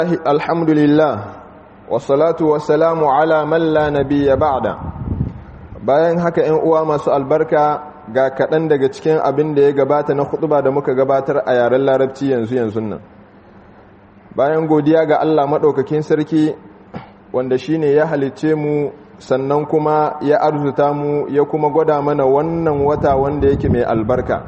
الحمد لله والصلاة والسلام على من لا نبي بعد bayan haka ‘yan uwa masu albarka ga kaɗan daga cikin abin da ya gabata na hutuba da muka gabatar a yaren larabci yanzu yanzu nan bayan godiya ga Allah maɗaukakin sarki wanda shine ya halicce mu sannan kuma ya arzuta mu ya kuma gwada mana wannan wata wanda yake mai albarka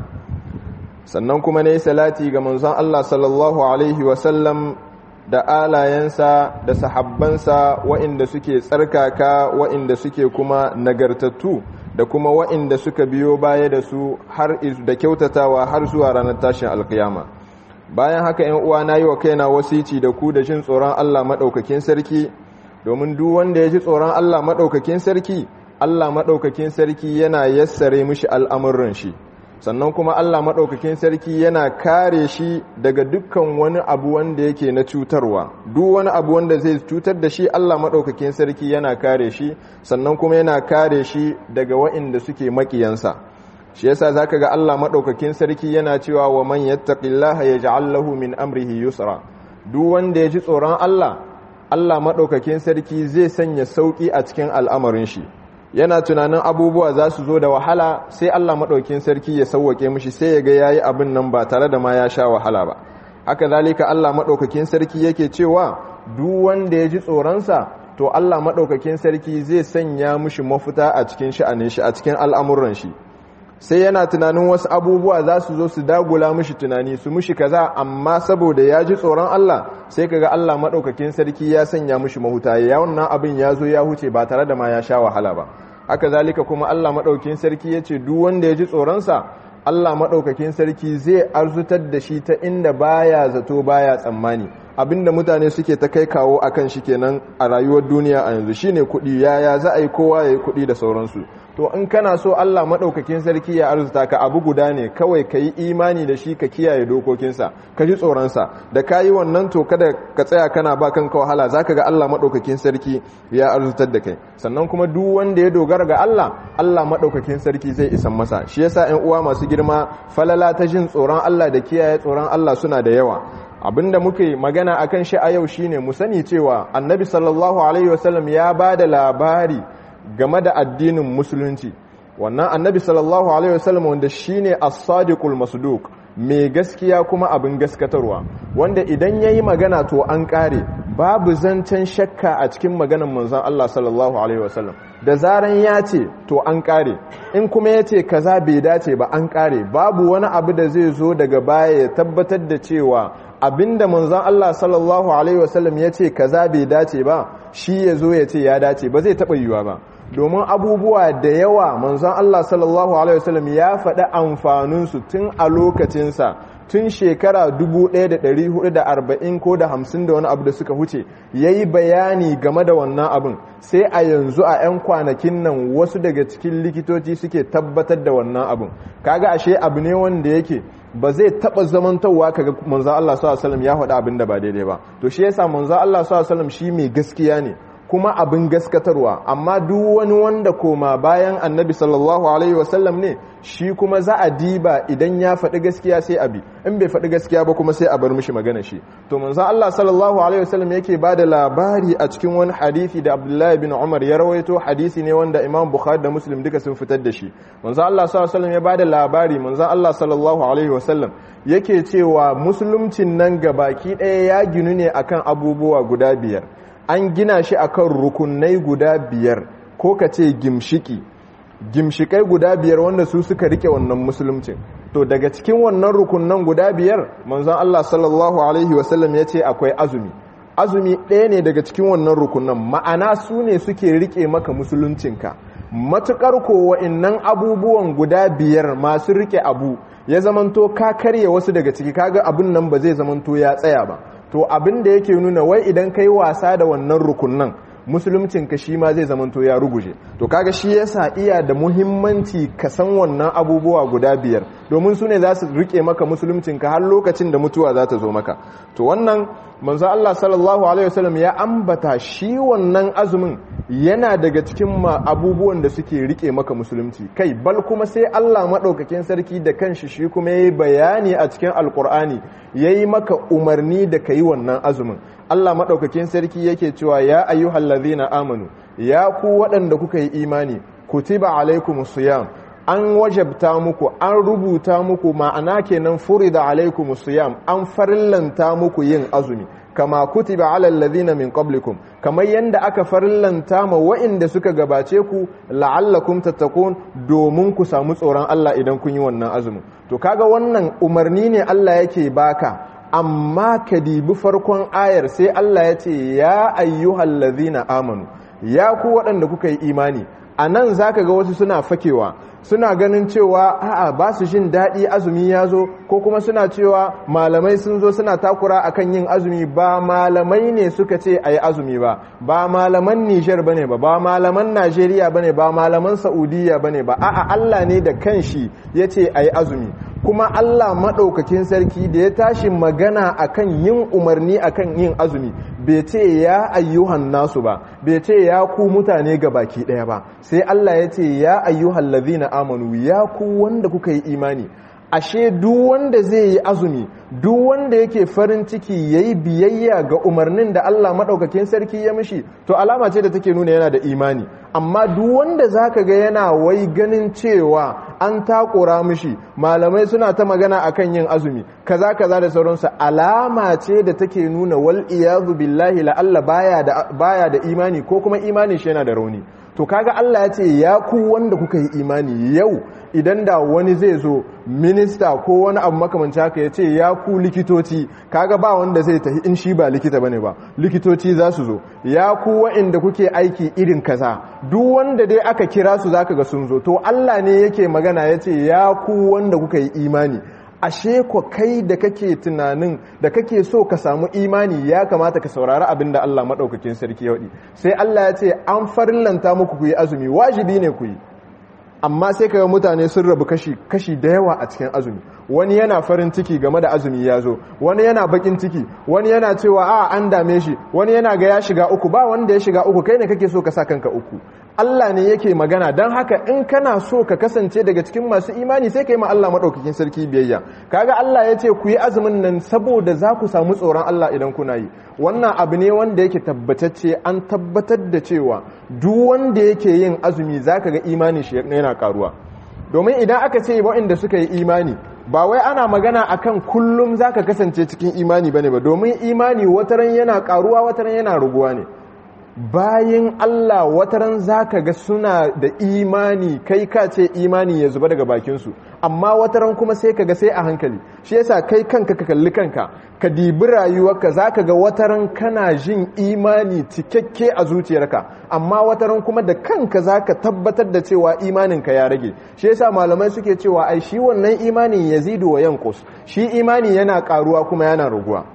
sannan kuma ne salati ga manzon Allah sallallahu alaihi wasallam da alayensa da sahabbansa wa'inda suke tsarkaka wa'inda suke kuma nagartattu da kuma wa'inda suka biyo baya da su har da kyautatawa har zuwa ranar tashin alkiyama bayan haka yan uwa na yi wa kaina wasici da ku da jin tsoron Allah maɗaukakin sarki domin duk wanda ya ji tsoron Allah maɗaukakin sarki Allah maɗaukakin sarki yana yassare mishi al'amuran shi sannan kuma Allah maɗaukakin sarki yana kare shi daga dukkan wani abu wanda yake na cutarwa duk wani abu wanda zai cutar da shi Allah maɗaukakin sarki yana kare shi sannan kuma yana kare shi daga wa'inda suke makiyansa shi yasa zaka ga Allah maɗaukakin sarki yana cewa wa man yattaqillaha yaj'al lahu min amrihi yusra duk wanda ya ji tsoron Allah Allah maɗaukakin sarki zai sanya sauƙi a cikin al'amarin shi yana tunanin abubuwa za su zo da wahala sai Allah maɗaukin sarki ya sauwake mishi sai ya ga yayi abin nan ba tare da ma ya sha wahala ba haka zalika Allah maɗaukakin sarki yake cewa duk wanda ya ji tsoronsa to Allah maɗaukakin sarki zai sanya mishi mafita a cikin sha'anin shi a cikin al'amuran shi sai yana tunanin wasu abubuwa za su zo su dagula mishi tunani su mishi kaza amma saboda ya ji tsoron Allah sai kaga Allah maɗaukakin sarki ya sanya mishi mahuta ya wannan abin ya zo ya huce ba tare da ma ya sha wahala ba haka zalika kuma Allah maɗaukakin sarki ya ce duk wanda ya ji tsoronsa Allah maɗaukakin sarki zai arzutar da shi ta inda baya zato baya tsammani abinda mutane suke ta kai kawo akan shi kenan a rayuwar duniya a yanzu shine kuɗi yaya za a yi kowa ya yi kuɗi da sauransu to in kana so Allah maɗaukakin sarki ya arzuta ka abu guda ne kawai ka yi imani da shi ka kiyaye dokokinsa ka ji tsoronsa da ka yi wannan to kada ka tsaya kana ba kanka wahala za ka ga Allah maɗaukakin sarki ya arzutar da kai sannan kuma duk wanda ya dogara ga Allah Allah maɗaukakin sarki zai isan masa shi yasa 'yan uwa masu girma falala ta jin tsoron Allah da kiyaye tsoron Allah suna da yawa abinda muke magana akan shi a yau shine mu sani cewa annabi sallallahu alaihi wasallam ya ba da labari game da addinin musulunci wannan annabi sallallahu alaihi wasallam wanda shine as-sadiqul masduq mai gaskiya kuma abin gaskatarwa wanda idan yayi magana to an kare babu zancen shakka a cikin maganar manzon Allah sallallahu alaihi wasallam da zaran ya ce to an kare in kuma ya ce kaza bai dace ba an kare babu wani abu da zai zo daga baya ya tabbatar da cewa abinda manzon Allah sallallahu alaihi wasallam ya ce kaza bai dace ba shi ya zo ya ce ya dace ba zai taɓa yiwuwa ba domin abubuwa da yawa manzon Allah sallallahu alaihi wasallam ya faɗi amfaninsu tun a lokacinsa tun shekara 1440 ko da 50 da wani abu da suka huce ya yi bayani game da wannan abin sai a yanzu a 'yan kwanakin nan wasu daga cikin likitoci suke tabbatar da wannan abin kaga ashe abu ne wanda yake ba zai taba zamantarwa kaga manzo Allah sallallahu alaihi wasallam ya faɗa abin da ba daidai ba to shi yasa manzo Allah sallallahu alaihi wasallam shi mai gaskiya ne kuma abin gaskatarwa amma duk wani wanda koma bayan annabi sallallahu alaihi wasallam ne shi kuma za a diba idan ya faɗi gaskiya sai abi in bai faɗi gaskiya ba kuma sai a bar mishi magana shi to manzon Allah sallallahu alaihi wasallam yake bada labari a cikin wani hadisi da Abdullahi bin Umar ya rawaito hadisi ne wanda Imam Bukhari da Muslim duka sun fitar da shi manzon Allah sallallahu alaihi wasallam ya bada labari manzon Allah sallallahu alaihi wasallam yake cewa musuluncin nan gabaki ɗaya ya ginu ne akan abubuwa guda biyar an gina shi akan rukunai guda biyar ko ka ce gimshiki gimshikai guda biyar wanda su suka rike wannan musuluncin to daga cikin wannan rukunan guda biyar manzon Allah sallallahu alaihi wasallam ya ce akwai azumi azumi ɗaya ne daga cikin wannan rukunan ma'ana su ne suke rike maka musuluncinka matukar ko wa'innan abubuwan guda biyar masu rike abu ya zamanto ka karye wasu daga ciki kaga abin nan ba zai zamanto ya tsaya ba to abin da yake nuna wai idan kai wasa da wannan rukunan musuluncin ka shi ma zai zamanto ya ruguje to kaga shi yasa iya da muhimmanci ka san wannan abubuwa guda biyar domin su ne za su rike maka musuluncin ka har lokacin da mutuwa za ta zo maka to wannan manzo Allah sallallahu alaihi wasallam ya ambata shi wannan azumin yana daga cikin abubuwan da suke rike maka musulunci kai bal kuma sai Allah madaukakin sarki da kanshi shi kuma yayi bayani a cikin alkur'ani yayi maka umarni da kai wannan azumin Allah madaukakin sarki yake cewa ya ayyuhallazina amanu ya ku waɗanda kuka yi imani kutiba alaikumus siyam an wajabta muku an rubuta muku ma'ana kenan furida alaikum siyam an farillanta muku yin azumi kama kutiba alal ladina min qablikum kamar yanda aka farillanta ma wa'inda suka gabace ku la'allakum tattaqun domin ku samu tsoron Allah idan kun yi wannan azumin to kaga wannan umarni ne Allah yake baka amma ka dibi farkon ayar sai Allah ya ce ya ayyuhal ladina amanu ya ku waɗanda kuka yi imani a nan za ka ga wasu suna fakewa suna ganin cewa a'a ba su jin daɗi azumi ya zo ko kuma suna cewa malamai sun zo suna takura akan yin azumi ba malamai ne suka ce a yi azumi ba ba malaman nijar ba ne ba ba malaman najeriya ba ne ba malaman saudiya ba ne ba a'a allah ne da kanshi ya ce a yi azumi kuma Allah maɗaukakin sarki da ya tashi magana akan yin umarni akan yin azumi bai ce ya ayyuhan nasu ba bai ce ya ku mutane ga baki ɗaya ba sai Allah ya ce ya ayyuhan lazina amanu ya ku wanda kuka yi imani ashe duk wanda zai yi azumi duk wanda yake farin ciki yayi biyayya ga umarnin da Allah maɗaukakin sarki ya mishi to alama ce da take nuna yana da imani amma duk wanda zaka ga yana wai ganin cewa an takura mishi malamai suna ta magana akan yin azumi kaza kaza da sauransu alama ce da take nuna wal iyazu billahi la Allah baya da baya da imani ko kuma imani shi yana da rauni to kaga Allah ya ce ya ku wanda kuka yi imani yau idan da wani zai zo minista ko wani abu makamanci haka ya ce ya ku likitoci kaga ba wanda zai tafi in shi ba likita bane ba likitoci za su zo ya ku wa'inda kuke aiki irin kaza duk wanda dai aka kira su zaka ga sun zo to Allah ne yake magana ya ce ya ku wanda kuka yi imani ashe ko kai da kake tunanin da kake so ka samu imani ya kamata ka saurari abin da Allah maɗaukakin sarki ya sai Allah ya ce an farillanta muku ku yi azumi wajibi ne ku yi amma sai kaga mutane sun rabu kashi kashi da yawa a cikin azumi wani yana farin ciki game da azumi ya zo wani yana bakin ciki wani yana cewa a an dame shi wani yana ga ya shiga uku ba wanda ya shiga uku kai ne kake so ka sa kanka uku Allah ne yake magana don haka in kana so ka kasance daga cikin masu imani sai ka yi ma Allah maɗaukakin sarki biyayya kaga Allah ya ce ku yi azumin nan saboda za ku samu tsoron Allah idan kuna yi wannan abu ne wanda yake tabbatacce an tabbatar da cewa duk wanda yake yin azumi za ka ga imani shi yana karuwa domin idan aka ce waɗanda suka yi imani ba wai ana magana akan kullum za ka kasance cikin imani bane ba domin imani wataran yana karuwa wataran yana raguwa ne bayan Allah wataran zaka ga suna da imani kai ka ce imani ya zuba daga bakinsu amma wataran kuma sai ka ga sai a hankali shi yasa kai kanka ka kalli kanka ka dibi rayuwarka zaka ga wataran kana jin imani cikakke a zuciyarka amma wataran kuma da kanka zaka tabbatar da cewa imaninka ya rage shi yasa malamai suke cewa ai shi wannan imanin yazidu wa yanqus shi imani yana karuwa kuma yana raguwa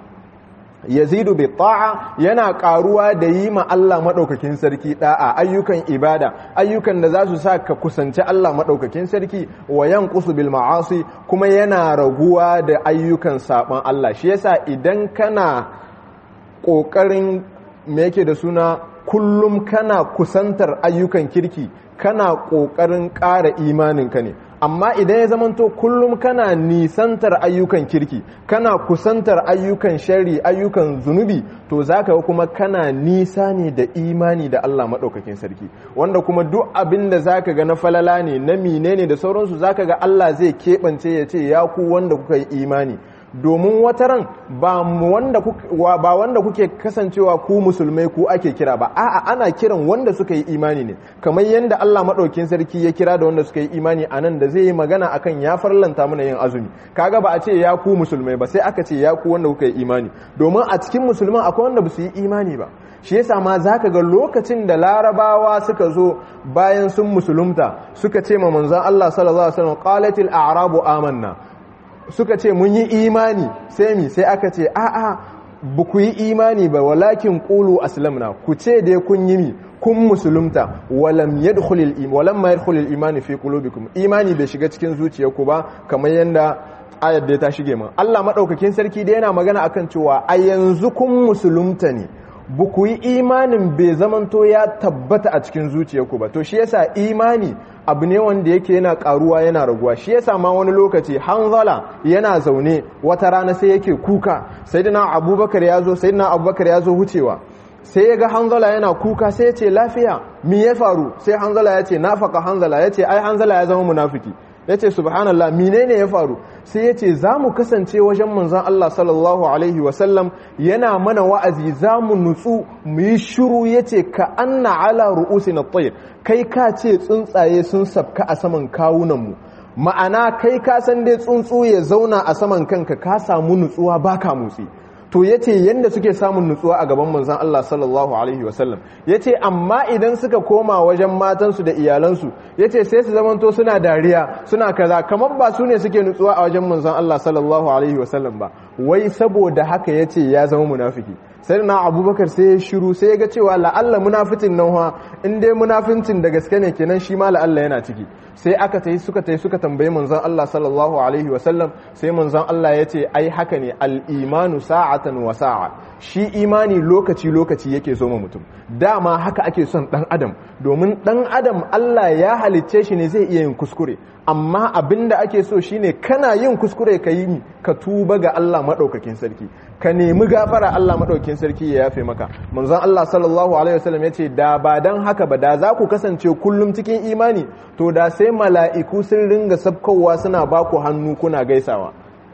yazidu bi ta'a yana karuwa da yi ma Allah madaukakin sarki da'a ayyukan ibada ayyukan da za su sa ka kusanci Allah madaukakin sarki wa yanqusu bil ma'asi kuma yana raguwa da ayyukan saban Allah shi yasa idan kana kokarin me yake da suna kullum kana kusantar ayyukan kirki kana kokarin ƙara imaninka ne amma idan ya zamanto kullum kana nisantar ayyukan kirki kana kusantar ayyukan shari ayyukan zunubi to zaka kuma kana nisa ne da imani da Allah maɗaukakin sarki wanda kuma duk abin da zaka ga na falala ne na mine ne da sauransu zaka ga Allah zai keɓance ya ce ya ku wanda kuka yi imani domin wataran ba wanda ba wanda kuke kasancewa ku musulmai ku ake kira ba a'a ana kiran wanda suka yi imani ne kamar yadda Allah madaukin sarki ya kira da wanda suka yi imani anan da zai yi magana akan ya farlanta mana yin azumi kaga ba a ce ya ku musulmai ba sai aka ce ya ku wanda kuka yi imani domin a cikin musulman akwai wanda ba su yi imani ba shi yasa ma zaka ga lokacin da larabawa suka zo bayan sun musulunta suka ce ma manzon Allah sallallahu alaihi wasallam qalatil a'rabu amanna suka ce mun yi imani sai mi sai aka ce a'a ba ku yi imani ba walakin qulu aslamna ku ce dai kun yi mi kun musulunta walam yadkhulul iman walam ma yadkhulul iman fi qulubikum imani bai shiga cikin zuciyarku ba kamar yanda ayar da ta shige min Allah madaukakin sarki da yana magana akan cewa a yanzu kun musulunta ne ba ku yi imanin bai zamanto ya tabbata a cikin zuciyarku ba to shi yasa imani abu ne wanda yake yana karuwa yana raguwa shi yasa ma wani lokaci hanzala yana zaune wata rana sai yake kuka sayyidina abubakar ya zo sayyidina abubakar ya zo wucewa sai ya ga hanzala yana kuka sai ya ce lafiya me ya faru sai hanzala ya ce nafaka hanzala ya ce ai hanzala ya zama munafiki ya ce subhanallah menene ya faru sai ya ce za mu kasance wajen manzan Allah sallallahu alaihi wasallam yana mana wa'azi za mu nutsu mu yi shuru ya ce ka anna ala ru'usi na tsayir kai ka ce tsuntsaye sun sabka a saman kawunanmu ma'ana kai ka san dai tsuntsu ya zauna a saman kanka ka samu nutsuwa baka motsi to ya ce yadda suke samun nutsuwa a gaban manzan Allah sallallahu Alaihi wasallam ya ce amma idan suka koma wajen matansu da iyalansu ya ce sai su zamanto suna dariya suna kaza kamar ba su ne suke nutsuwa a wajen manzan Allah sallallahu Alaihi wasallam ba wai saboda haka ya ce ya zama munafiki sai na abubakar sai ya shiru sai ya ga cewa la'alla munafitin nan ha in dai munafincin da gaske ne kenan shi ma la'alla yana ciki sai aka tayi suka tayi suka tambayi manzon Allah sallallahu alaihi wasallam sai manzon Allah ya ce ai haka ne al-imanu sa'atan wa sa'a shi imani lokaci lokaci yake zo mutum dama haka ake son dan adam domin dan adam Allah ya halicce shi ne zai iya yin kuskure amma abinda ake so shine kana yin kuskure ka yi ka tuba ga Allah madaukakin sarki ka nemi gafara Allah madaukakin sarki ya yafe maka manzon Allah sallallahu alaihi wasallam yace da ba dan haka ba da za ku kasance kullum cikin imani to da sai mala'iku sun ringa sabkowa suna baku hannu kuna gaisawa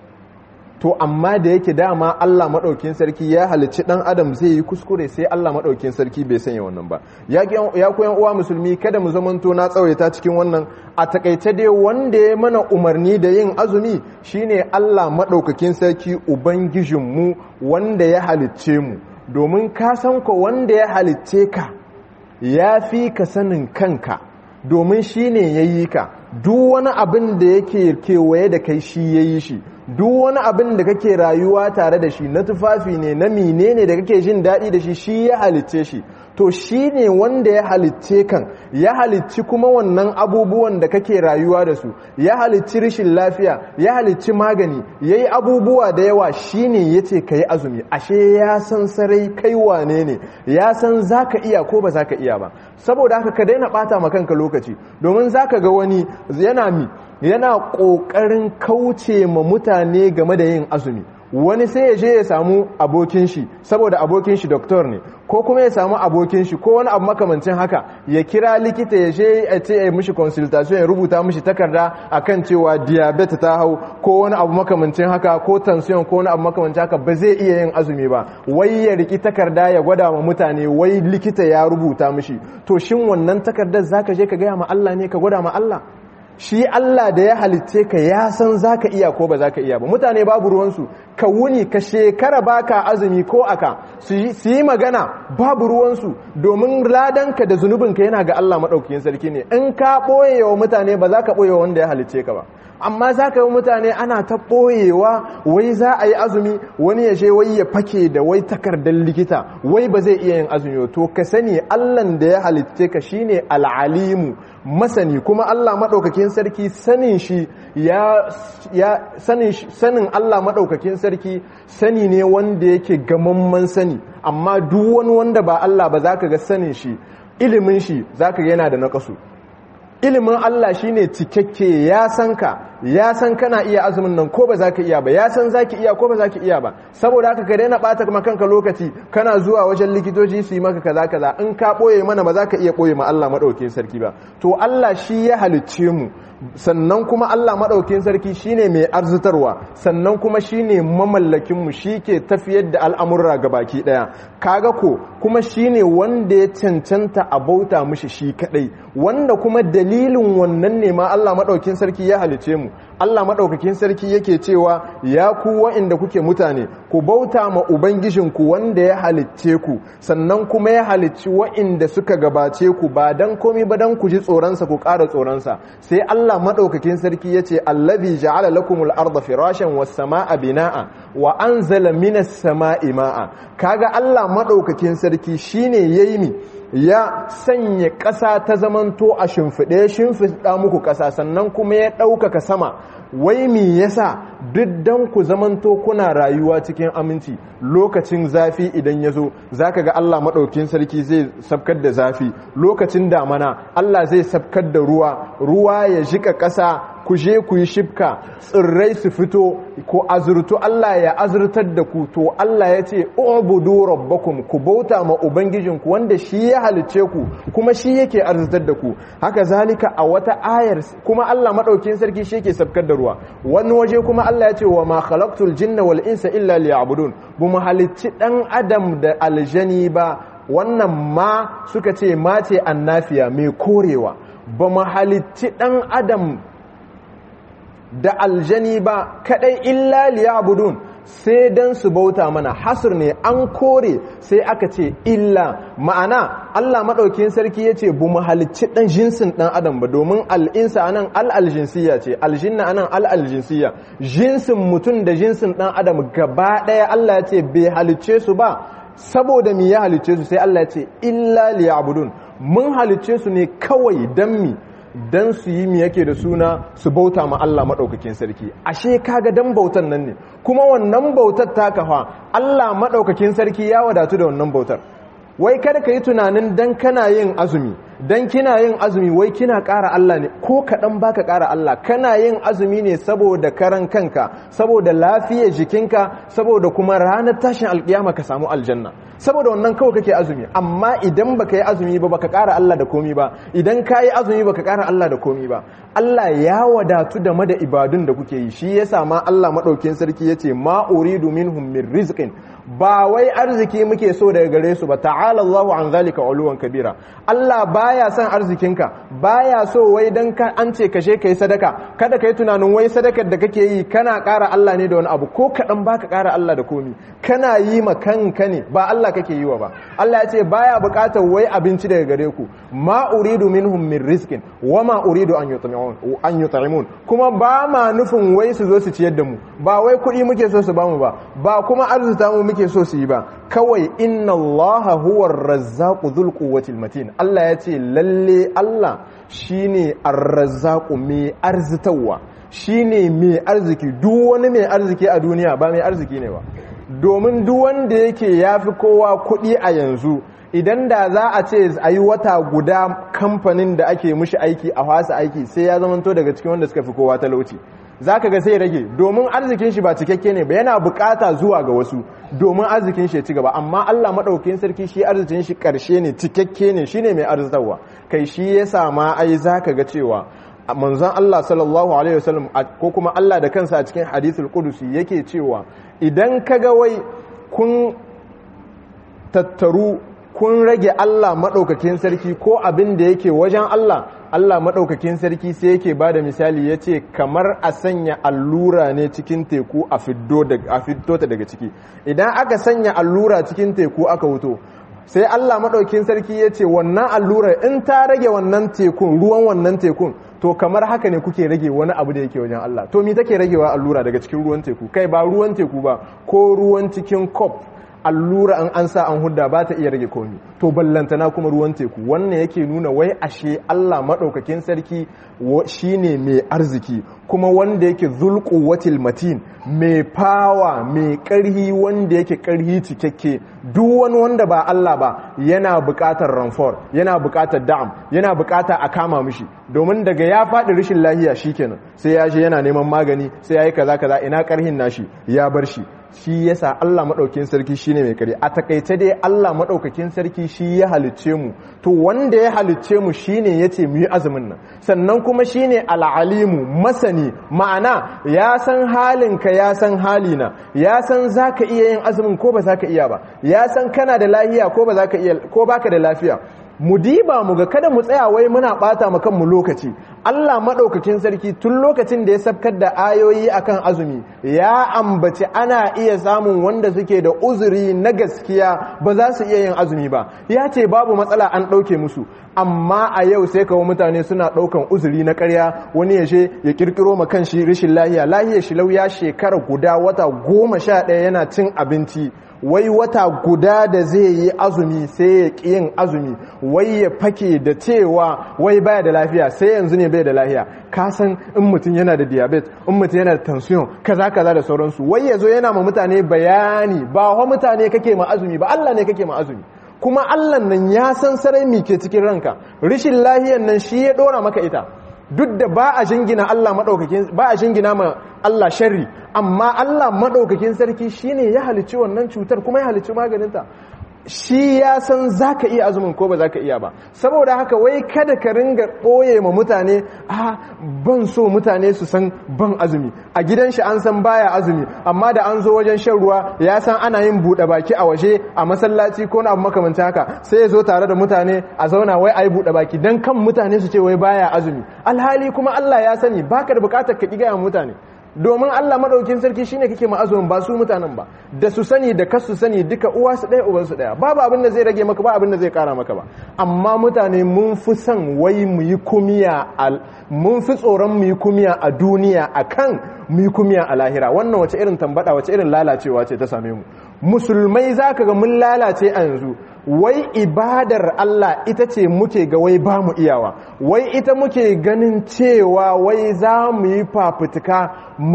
to amma da yake dama Allah maɗaukin sarki ya halicci ɗan adam zai yi kuskure sai Allah maɗaukin sarki bai sanya wannan ba ya koyan uwa musulmi kada mu zamanto na tsawaita cikin wannan a takaice dai wanda ya mana umarni da yin azumi shine Allah maɗaukakin sarki ubangijinmu wanda ya halicce mu domin ka san ko wanda ya halicce ka ya fi ka sanin kanka domin shine ya yi ka duk wani abin da yake kewaye da kai shi ya yi shi duk wani abin da kake rayuwa tare da shi na tufafi ne na mine ne da kake jin daɗi da shi shi ya halicce shi to shi ne wanda ya halicce kan ya halicci kuma wannan abubuwan da kake rayuwa da su ya halicci rashin lafiya ya halicci magani ya yi abubuwa da yawa shi ne ya ce ka yi azumi ashe ya san sarai kai wane ne ya san za ka iya ko ba za ka iya ba saboda haka ka daina ɓata ma kanka lokaci domin za ka ga wani yana mi yana ƙoƙarin kauce ma mutane game da yin azumi wani sai ya je ya samu abokin shi saboda abokin shi doktor ne ko kuma ya samu abokin shi ko wani abu makamancin haka ya kira likita ya je ya ce ya mishi consultation ya rubuta mishi takarda akan cewa diabetes ta hau ko wani abu makamancin haka ko tension ko wani abu makamancin haka ba zai iya yin azumi ba wai ya riki takarda ya gwada wa mutane wai likita ya rubuta mishi to shin wannan takardar zaka je ka gaya ma Allah ne ka gwada ma Allah shi Allah da ya halitce ka ya san zaka iya ko ba zaka iya ba mutane babu ruwansu ka wuni ka shekara baka azumi ko aka su yi magana babu ruwansu domin ladanka da zunubinka yana ga Allah maɗaukakin sarki ne in ka ɓoye wa mutane ba za ka ɓoye wanda ya halitce ka ba amma za ka yi mutane ana ta ɓoyewa wai za a yi azumi wani ya je wai ya fake da wai takardar likita wai ba zai iya yin azumi to ka sani allan da ya halitce ka shine al'alimu masani kuma allah maɗaukakin sarki sanin shi ya sanin allah maɗaukakin sarki sani ne wanda yake gamamman sani amma duk wani wanda ba allah ba za ka ga sanin shi ilimin shi za ka yana da naƙasu ilimin Allah shine cikakke ya san ka ya san kana iya azumin nan ko ba za ka iya ba ya san za ki iya ko ba za ki iya ba saboda haka ka daina ɓata kuma kanka lokaci kana zuwa wajen likitoci su yi maka kaza kaza in ka ɓoye mana ba za ka iya ɓoye ma Allah maɗaukin sarki ba to Allah shi ya halicce mu sannan kuma Allah maɗaukin sarki shine mai arzitarwa sannan kuma shine mamallakinmu shi ke tafiyar da al'amurra ga baki ɗaya kaga ko kuma shine wanda ya cancanta a bauta mushi shi kaɗai wanda kuma dalilin wannan ne ma Allah maɗaukin sarki ya halice mu Allah maɗaukakin sarki yake cewa ya ku wa'inda kuke mutane ku bauta ma ubangijinku wanda ya halicce ku sannan kuma ya halicci wa'inda suka gabace ku ba dan komi ba dan ku ji tsoronsa ku ƙara tsoronsa sai Allah maɗaukakin sarki ya ce allazi ja'ala lakumul arda firashan was samaa bina'a wa anzala minas sama'i ma'a kaga Allah maɗaukakin sarki shine yayi mi ya sanya ƙasa ta zamanto a shimfiɗe shimfiɗa muku ƙasa sannan kuma ya ɗaukaka sama wai me yasa duk dan ku zamanto kuna rayuwa cikin aminci lokacin zafi idan ya zo za ka ga Allah maɗaukin sarki zai sabkar da zafi lokacin damana Allah zai sabkar da ruwa ruwa ya jika ƙasa ku je ku yi shifka tsirrai su fito ko azurtu Allah ya azurtar da ku to Allah ya ce ubudu rabbakum ku bauta ma ubangijinku wanda shi ya halice ku kuma shi yake azurtar da ku haka zalika a wata ayar kuma Allah madaukin sarki shi yake sabkar da ruwa wani waje kuma Allah ya ce wa ma khalaqtul jinna wal insa illa liya'budun bu mu halicci dan adam da aljani ba wannan ma suka ce mace annafiya mai korewa ba mu halicci dan adam da aljani ba kadai illa liyabudun sai dan su bauta mana hasr ne an kore sai aka ce illa ma'ana Allah madaukakin sarki yace bu mu halicci dan jinsin dan adam ba domin al'insa anan al-aljinsiya ce aljinna anan al-aljinsiya jinsin mutum da jinsin dan adam gaba daya Allah yace bai halicce su ba saboda mi ya halicce su sai Allah yace illa liyabudun mun halicce su ne kawai dan mi dan su yi mi yake da suna su bauta ma Allah maɗaukakin sarki ashe kaga dan bautan nan ne kuma wannan bautar ta kafa Allah maɗaukakin sarki ya wadatu da wannan bautar wai kada ka yi tunanin dan kana yin azumi dan kina yin azumi wai kina ƙara Allah ne ko kaɗan baka ƙara Allah kana yin azumi ne saboda karan kanka saboda lafiyar jikinka saboda kuma ranar tashin alƙiyama ka samu aljanna saboda wannan kawai kake azumi amma idan baka yi azumi ba baka ƙara Allah da komi ba idan ka yi azumi baka ƙara Allah da komi ba Allah ya wadatu da mada ibadun da kuke yi shi yasa ma Allah madaukin sarki yace ma uridu minhum min rizqin ba wai arziki muke so daga gare su ba ta'ala Allahu an zalika uluwan kabira Allah baya son arzikinka baya so wai dan ka an ce kashe kai sadaka kada kai tunanin wai sadakar da kake yi kana ƙara Allah ne da wani abu ko kaɗan baka ƙara Allah da komi kana yi ma kanka ne ba Allah kake yi wa ba Allah ya ce baya buƙatar wai abinci daga gare ku ma uridu minhum min rizqin wa ma uridu an yut'imun an yut'imun kuma ba ma nufin wai su zo su ciyar da mu ba wai kuɗi muke so su bamu ba ba kuma arzuta mu muke so su yi ba kawai inna allaha huwa razzaqu dhul quwwatil matin Allah ya ce lalle Allah shine ar-razzaqu mai arzitawa shine mai arziki duk wani mai arziki a duniya ba mai arziki ne ba domin duk wanda yake yafi kowa kuɗi a yanzu idan da za a ce a yi wata guda kamfanin da ake mushi aiki a fasa aiki sai ya zamanto daga cikin wanda suka fi kowa talauci za ka ga sai rage domin arzikin shi ba cikakke ne ba yana bukata zuwa ga wasu domin arzikin shi ya ci gaba amma Allah maɗaukin sarki shi arzikin shi ƙarshe ne cikakke ne shine mai arzitarwa kai shi ya sama ai za ka ga cewa manzon Allah sallallahu alaihi wasallam ko kuma Allah da kansa a cikin hadithul qudusi yake cewa idan ka ga wai kun tattaru kun rage Allah maɗaukakin sarki ko abin da yake wajen Allah Allah maɗaukakin sarki sai yake ba da misali ya ce kamar a sanya allura ne cikin teku a fiddo ta daga ciki idan aka sanya allura cikin teku aka wuto sai Allah maɗaukakin sarki ya ce wannan allura in ta rage wannan tekun ruwan wannan tekun to kamar haka ne kuke rage wani abu da yake wajen Allah to mi take ragewa allura daga cikin ruwan teku kai ba ruwan teku ba ko ruwan cikin kop allura an an sa an hudda ba ta iya rage komi to ballantana kuma ruwan teku wannan yake nuna wai ashe Allah maɗaukakin sarki shine mai arziki kuma wanda yake zulku watil matin mai fawa mai ƙarhi wanda yake ƙarhi cikakke duk wani wanda ba Allah ba yana buƙatar ranfor yana buƙatar da'am yana buƙatar a kama mishi domin daga ya faɗi rashin lahiya shikenan sai ya je yana neman magani sai ya yi kaza kaza ina ƙarhin nashi ya bar shi shi yasa Allah maɗaukin sarki shine mai kare a takaice dai Allah maɗaukakin sarki shi ya halicce mu to wanda ya halicce mu shine yace mu yi azumin nan sannan kuma shine al'alimu masani ma'ana ya san halinka ya san halina ya san zaka iya yin azumin ko ba zaka iya ba ya san kana da lafiya ko ba zaka iya ko baka da lafiya mu diba mu ga kada mu tsaya wai muna bata mu kanmu lokaci Allah madaukakin sarki tun lokacin da ya sabkar da ayoyi akan azumi ya ambaci ana iya samun wanda suke da uzuri na gaskiya ba za su iya yin azumi ba ya ce babu matsala an ɗauke musu amma a yau sai kawo mutane suna ɗaukan uzuri na ƙarya wani ya je ya kirkiro ma kanshi rashin lahiya lahiyar shi ya shekara guda wata goma sha ɗaya yana cin abinci wai wata guda da zai yi azumi sai ya ƙi yin azumi wai ya fake da cewa wai baya da lafiya sai yanzu ne bai da lafiya ka san in mutum yana da diabetes in mutum yana da tension kaza kaza da sauransu wai yazo yana ma mutane bayani ba wa mutane kake ma azumi ba Allah ne kake ma azumi kuma Allah nan ya san sarai mi ke cikin ranka rishin lahiyan nan shi ya dora maka ita duk da ba a jingina Allah madaukakin ba a jingina ma Allah sharri amma Allah madaukakin sarki shine ya halicci wannan cutar kuma ya halicci maganinta shi ya san za ka iya azumin ko ba za ka iya ba saboda haka wai kada ka ringa ɓoye ma mutane a ban so mutane su san ban azumi a gidan shi an san baya azumi amma da an zo wajen shan ruwa ya san ana yin buɗe baki a waje a masallaci ko na abu makamanta haka sai ya zo tare da mutane a zauna wai a yi buɗe baki don kan mutane su ce wai baya azumi alhali kuma Allah ya sani baka da bukatar ka ƙi gaya mutane domin Allah madaukin sarki shine kake ma'azumin ba su mutanen ba da su sani da kasu sani duka uwa su ɗaya uban su ɗaya babu abin da zai rage maka ba abin da zai kara maka ba amma mutane mun fi son wai mu yi kumiya al mun fi tsoron mu yi kumiya a duniya akan mu yi kumiya a lahira wannan wace irin tambada wace irin lalacewa ce ta same mu musulmai zaka ga mun lalace a yanzu wai ibadar Allah ita ce muke ga wai ba mu iyawa wai ita muke ganin cewa wai za mu yi fafutuka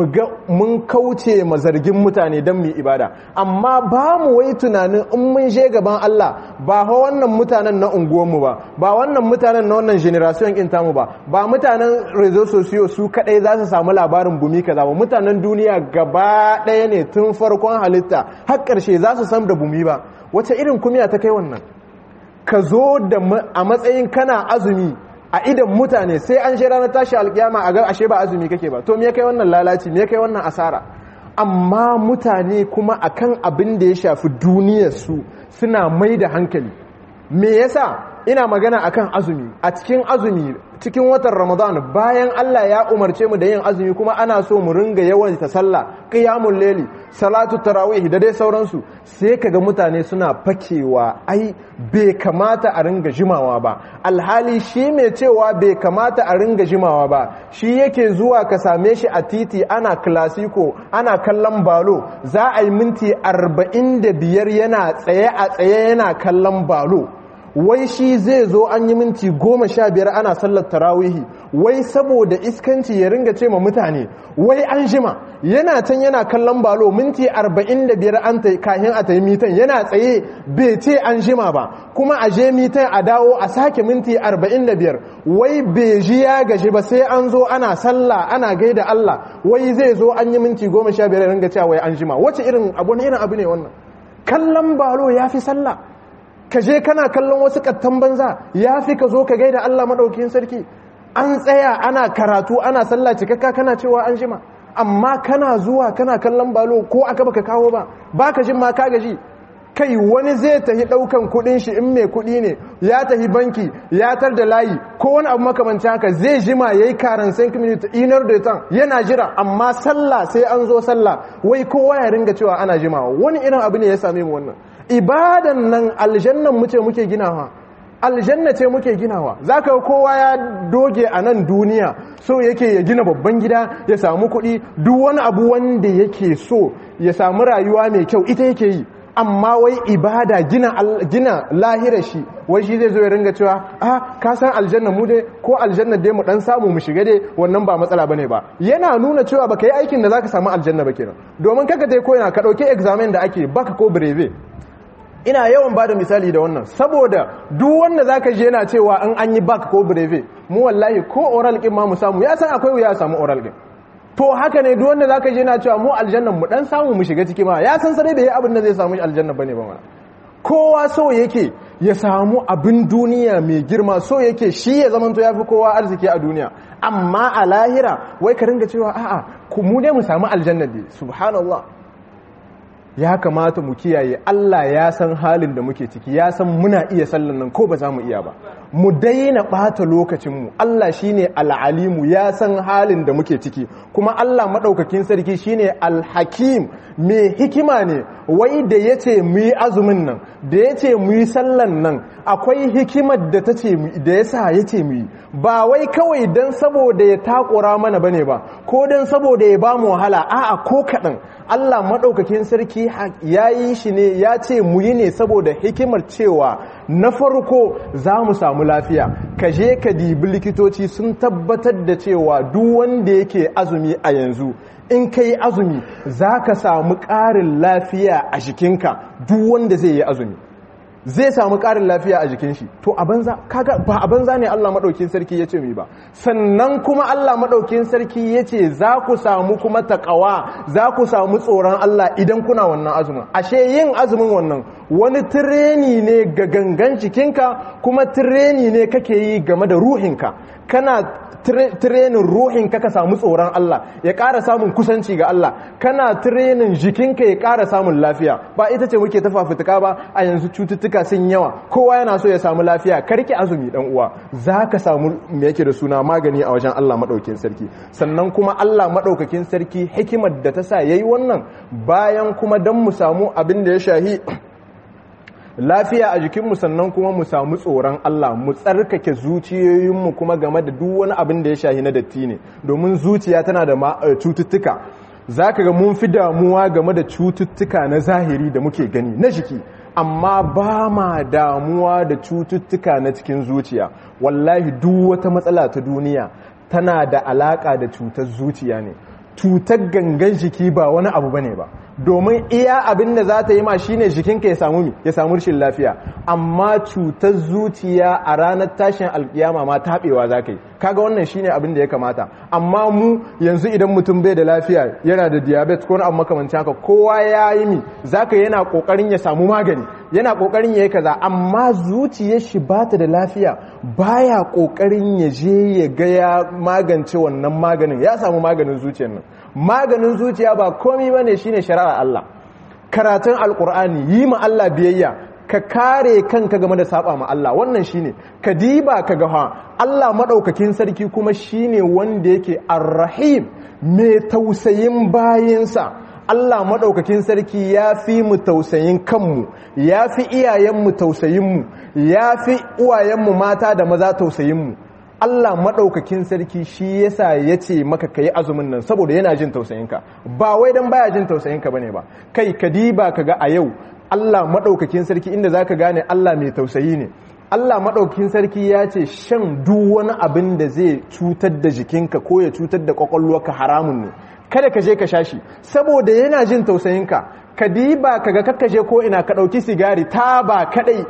mun kauce ma zargin mutane don mu yi ibada amma ba mu wai tunanin in mun je gaban Allah ba ha wannan mutanen na unguwanmu ba ba wannan mutanen na wannan generation in tamu ba ba mutanen rezo sosiyo su kadai za su samu labarin bumi kaza ba mutanen duniya gaba ɗaya ne tun farkon halitta har ƙarshe za su san da bumi ba wace irin kumiya ta kai wannan ka zo da a matsayin kana azumi a idan mutane sai an je ranar tashi alkiyama a ga ashe ba azumi kake ba to me kai wannan lalaci me kai wannan asara amma mutane kuma akan abin da ya shafi duniyar su suna mai da hankali me yasa ina magana akan azumi a cikin azumi cikin watan ramadan bayan Allah ya umarce mu da yin azumi kuma ana so mu ringa yawan ta sallah qiyamul layli salatu tarawih da dai sauransu sai kaga mutane suna fakewa ai bai kamata a ringa jimawa ba alhali shi mai cewa bai kamata a ringa jimawa ba shi yake zuwa ka same shi a titi ana klasiko ana kallon balo za a yi minti 45 yana tsaye a tsaye yana kallon balo wai shi zai zo an yi minti goma sha biyar ana sallar tarawihi wai saboda iskanci ya ringa ce ma mutane wai an jima yana can yana kallon balo minti arba'in da biyar an ta kahin a ta yi mitan yana tsaye bai ce an jima ba kuma a je mitan a dawo a sake minti arba'in da biyar wai bai ji ya gaji ba sai an zo ana sallah ana gaida Allah wai zai zo an yi minti goma sha biyar ringa cewa wai an jima wace irin abu ne irin abu ne wannan kallon balo ya fi sallah ka je kana kallon wasu kattan banza ya fi ka zo ka gaida Allah maɗaukin sarki an tsaya ana karatu ana sallah cikakka kana cewa an jima amma kana zuwa kana kallon balo ko aka baka kawo ba baka jin ma ka gaji kai wani zai tahi daukan kudin shi in mai kudi ne ya tahi banki ya tar da layi ko wani abu makamancin haka zai jima yayi karan 5 minutes inar da tan yana jira amma sallah sai an zo sallah wai kowa ya ringa cewa ana jimawa wani irin abu ne ya same mu wannan ibadan nan aljannan mu ce muke ginawa aljanna ce muke ginawa zaka kowa ya doge a nan duniya so yake ya gina babban gida ya samu kuɗi duk wani abu wanda yake so ya samu rayuwa mai kyau ita yake yi amma wai ibada gina gina lahirar shi wai shi zai zo ya ringa cewa ah ka san aljanna mu dai ko aljanna dai mu dan samu mu shiga dai wannan ba matsala bane ba yana nuna cewa baka yi aikin da zaka samu aljanna ba kenan domin kaka dai ko yana ka dauki examen da ake baka ko breve ina yawan bada misali da wannan saboda duk wanda zaka je yana cewa in an yi back ko breve mu wallahi ko oral kin ma mu samu ya san akwai wuya samu oral kin to haka ne duk wanda zaka je yana cewa mu aljannan mu dan samu mu shiga ciki ma ya san sarai da yayi abin da zai samu aljanna bane ba ma kowa so yake ya samu abin duniya mai girma so yake shi ya zamanto yafi kowa arziki a duniya amma a lahira wai ka ringa cewa a'a ku mu dai mu samu aljanna dai subhanallah ya kamata mu kiyaye Allah ya san halin da muke ciki ya san muna iya sallan nan ko ba za mu iya ba mu daina ɓata lokacinmu Allah shine al'alimu ya san halin da muke ciki kuma Allah maɗaukakin sarki shine alhakim mai hikima ne wai da ya ce mu yi azumin nan da ya ce mu yi sallan nan akwai hikimar da ta ce da ya sa ya ce mu yi ba wai kawai don saboda ya takura mana bane ba ko don saboda ya ba mu wahala a'a ko kaɗan Allah maɗaukakin sarki ya yi shi ne ya ce mu yi ne saboda hikimar cewa na farko za mu samu lafiya ka je ka dibi likitoci sun tabbatar da cewa duk wanda yake azumi a yanzu in ka yi azumi za ka samu ƙarin lafiya a jikinka duk wanda zai yi azumi zai samu ƙarin lafiya a jikin shi to a banza kaga ba a banza ne Allah madaukin sarki yace mi ba sannan kuma Allah madaukin sarki yace za ku samu kuma taqwa za ku samu tsoron Allah idan kuna wannan azumin ashe yin azumin wannan wani tireni ne ga gangan jikinka kuma tireni ne kake yi game da ruhinka kana tirenin ruhin ka ka samu tsoron Allah ya ƙara samun kusanci ga Allah kana tirenin jikinka ya ƙara samun lafiya ba ita ce muke ta fafutuka ba a yanzu cututtuka sun yawa kowa yana so ya samu lafiya karki azumi dan uwa za ka samu me yake da suna magani a wajen Allah maɗaukin sarki sannan kuma Allah maɗaukakin sarki hikimar da ta sa yayi wannan bayan kuma dan mu samu abin da ya shahi lafiya a jikinmu sannan kuma mu samu tsoron Allah mu tsarkake zuciyoyinmu kuma game da duk wani abin da ya shahi na datti ne domin zuciya tana da cututtuka za ka ga mun fi damuwa game da cututtuka na zahiri da muke gani na jiki amma ba ma damuwa da cututtuka na cikin zuciya wallahi duk wata matsala ta duniya tana da alaka da cutar zuciya ne cutar gangan jiki ba wani abu bane ba domin iya abin da za ta yi ma shine jikinka ya samu mi ya samu rashin lafiya amma cutar zuciya a ranar tashin alkiyama ma taɓewa za ka yi kaga wannan shine abin da ya kamata amma mu yanzu idan mutum bai da lafiya yana da diabetes ko abu makamancin haka kowa ya yi mi zaka yana kokarin ya samu magani yana kokarin ya yi kaza amma zuciyar shi ba ta da lafiya baya kokarin ya je ya ga ya magance wannan maganin ya samu maganin zuciyar nan maganin zuciya ba komi bane shine shari'ar Allah karatun alkur'ani yi ma Allah biyayya ka kare kanka game da saba ma Allah wannan shine ka diba ka ga ha Allah madaukakin sarki kuma shine wanda yake arrahim mai tausayin bayinsa Allah madaukakin sarki ya fi mu tausayin kanmu ya fi iyayenmu tausayinmu ya fi uwayenmu mata da maza tausayinmu Allah maɗaukakin sarki shi yasa ya ce maka ka yi azumin nan saboda yana jin tausayinka ba wai don baya jin tausayinka bane ba kai ka diba ka ga a yau Allah maɗaukakin sarki inda za ka gane Allah mai tausayi ne Allah maɗaukakin sarki ya ce shan duk wani abin da zai cutar da jikinka ko ya cutar da ƙwaƙwalwarka haramun ne kada ka je ka sha shi saboda yana jin tausayinka ka diba ka ga kakkaje ko ina ka ɗauki sigari ta ba kaɗai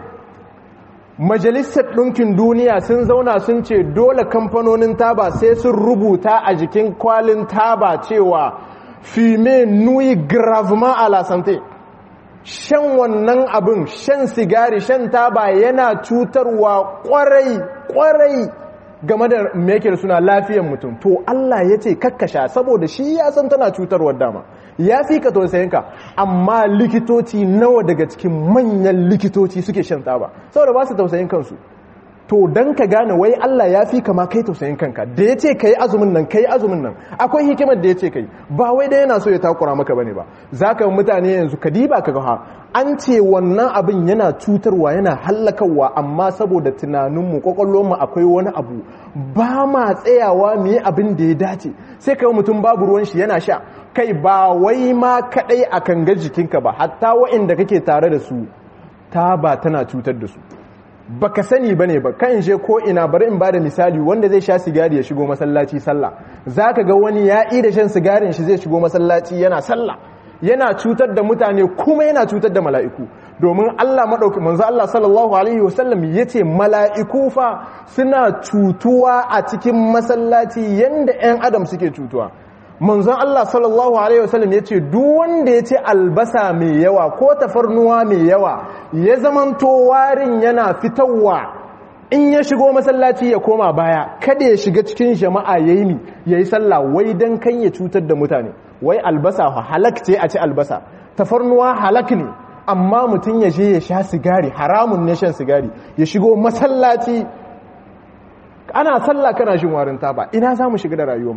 majalisar ɗinkin duniya sun zauna sun ce dole kamfanonin taba sai sun rubuta a jikin kwalin taba cewa fime nui gravement a la santé shan wannan abin shan sigari shan taba yana cutarwa kwarai kwarai game da mekir suna lafiyan mutum to Allah ya ce kakkasha saboda shi ya san tana cutarwar dama ya fi ka tausayinka amma likitoci nawa daga cikin manyan likitoci suke shan taba saboda ba su tausayin kansu to don ka gane wai Allah ya fi kama kai tausayin kanka da ya ce ka yi azumin nan ka yi azumin nan akwai hikimar da ya ce ka yi ba wai da yana so ya takura maka bane ba za ka mutane yanzu ka diba ka ga an ce wannan abin yana cutarwa yana hallakarwa amma saboda tunaninmu kwakwallonmu akwai wani abu ba ma tsayawa mu yi abin da ya dace sai ka mutum babu ruwan shi yana sha kai ba wai ma kadai a kan jikinka ba hatta wa'inda kake tare da su ta ba tana cutar da su baka sani bane ba kan je ko ina bari in bada misali wanda zai sha sigari ya shigo masallaci sallah zaka ga wani ya yi da shan sigarin shi zai shigo masallaci yana sallah yana cutar da mutane kuma yana cutar da mala'iku domin Allah madauki manzo Allah sallallahu alaihi wasallam yace mala'iku fa suna cutuwa a cikin masallaci yanda 'yan adam suke cutuwa manzon Allah sallallahu alaihi wasallam yace duk wanda yace albasa mai yawa ko tafarnuwa mai yawa ya zamanto warin yana fitowa in ya shigo masallaci ya koma baya kada ya shiga cikin jama'a yayi mi yayi sallah wai dan kan ya cutar da mutane wai albasa halak ce a ci albasa tafarnuwa halak ne amma mutum ya je ya sha sigari haramun ne shan sigari ya shigo masallaci ana sallah kana shin warin taba ina za mu shiga da rayuwarmu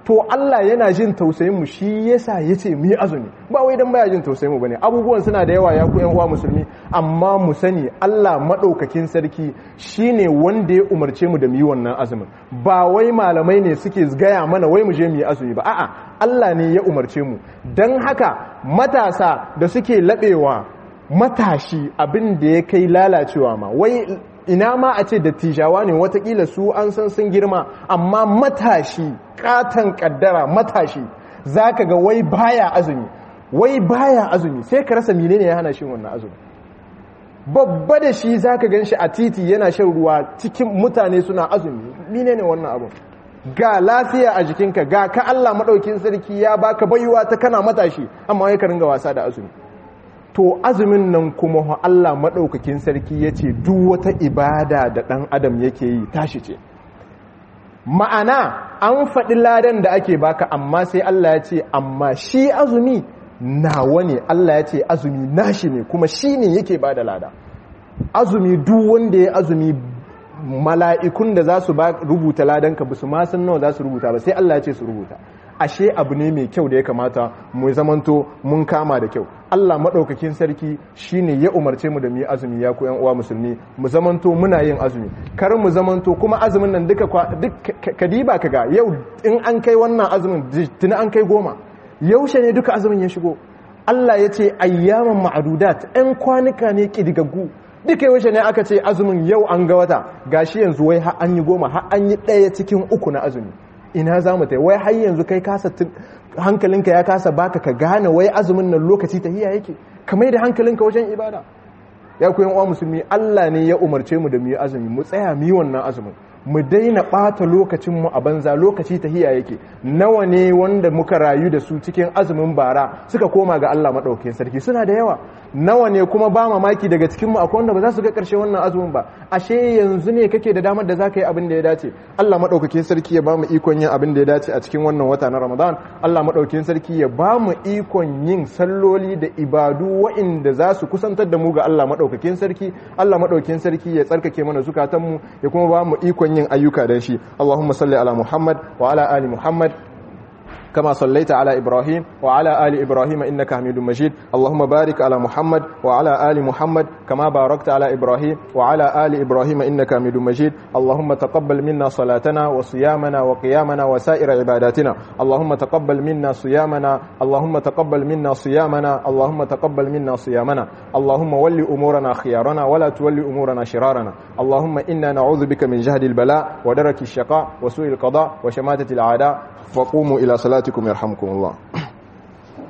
to Allah yana jin tausayin mu shi yasa yace mu yi azumi ba wai dan baya jin tausayin mu bane abubuwan suna da yawa ya ku yan uwa musulmi amma mu sani Allah madaukakin sarki shine wanda ya umarce mu da mu yi wannan azumin ba wai malamai ne suke gaya mana wai mu je mu yi azumi ba a'a Allah ne ya umarce mu dan haka matasa da suke labewa matashi abin da ya kai lalacewa ma wai ina ma a ce dattijawa ne watakila su an san sun girma amma matashi katon kaddara matashi zaka ga wai baya azumi wai baya azumi sai ka rasa menene ya hana shi wannan azumi babba da shi zaka gan shi a titi yana shan ruwa cikin mutane suna azumi menene wannan abu ga lafiya a jikinka ga ka Allah madaukin sarki ya baka baiwa ta kana matashi amma wai ka ringa wasa da azumi to azumin nan kuma Allah maɗaukakin sarki ya ce duk wata ibada da ɗan adam yake yi tashi ce ma'ana an faɗi ladan da ake baka amma sai Allah ya ce amma shi azumi nawa ne Allah ya ce azumi nashi ne kuma shi ne yake ba da lada azumi duk wanda ya azumi mala'ikun da za su rubuta ladanka ba su ma san nawa za su rubuta ba sai Allah ya ce su rubuta ashe abu ne mai kyau da ya kamata mu zamanto mun kama da kyau Allah maɗaukakin sarki shine ya umarce mu da mu yi azumi ya ku yan uwa musulmi mu zamanto muna yin azumi kar mu zamanto kuma azumin nan duka duk kadiba kaga yau in an kai wannan azumin tuni an kai goma yaushe ne duka azumin ya shigo Allah ya ce ayyaman ma'adudat ɗan kwanuka ne kidigaggu duka yaushe ne aka ce azumin yau an ga wata gashi yanzu wai har an yi goma har an yi ɗaya cikin uku na azumi ina za mu ta wai har yanzu kai kasa hankalinka ya kasa baka ka gane wai azumin nan lokaci ta hiya yake kamar da hankalinka wajen ibada ya ku uwa musulmi Allah ne ya umarce mu da mu yi azumi mu tsaya mu yi wannan azumin mu daina ɓata lokacinmu a banza lokaci ta hiya yake nawa ne wanda muka rayu da su cikin azumin bara suka koma ga Allah maɗaukakin sarki suna da yawa nawa ne kuma ba mamaki daga cikinmu akwai wanda ba za su ga ƙarshe wannan azumin ba ashe yanzu ne kake da damar da za ka yi abin da ya dace Allah maɗaukakin sarki ya ba mu ikon yin abin da ya dace a cikin wannan wata na Ramadan Allah maɗaukakin sarki ya ba mu ikon yin salloli da ibadu wa'inda za su kusantar da mu ga Allah maɗaukakin sarki Allah maɗaukakin sarki ya tsarkake mana zukatanmu ya kuma ba mu ikon yin ayyuka da shi Allahumma salli ala Muhammad wa ala ali Muhammad كما صليت على إبراهيم وعلى آل إبراهيم إنك حميد مجيد اللهم بارك على محمد وعلى آل محمد كما باركت على إبراهيم وعلى آل إبراهيم إنك حميد مجيد اللهم تقبل منا صلاتنا وصيامنا وقيامنا وسائر عباداتنا اللهم تقبل منا صيامنا اللهم تقبل منا صيامنا اللهم تقبل منا صيامنا اللهم ول أمورنا خيارنا ولا تولي أمورنا شرارنا اللهم إنا نعوذ بك من جهد البلاء ودرك الشقاء وسوء القضاء وشماتة الأعداء فقوموا إلى صلاتكم يرحمكم الله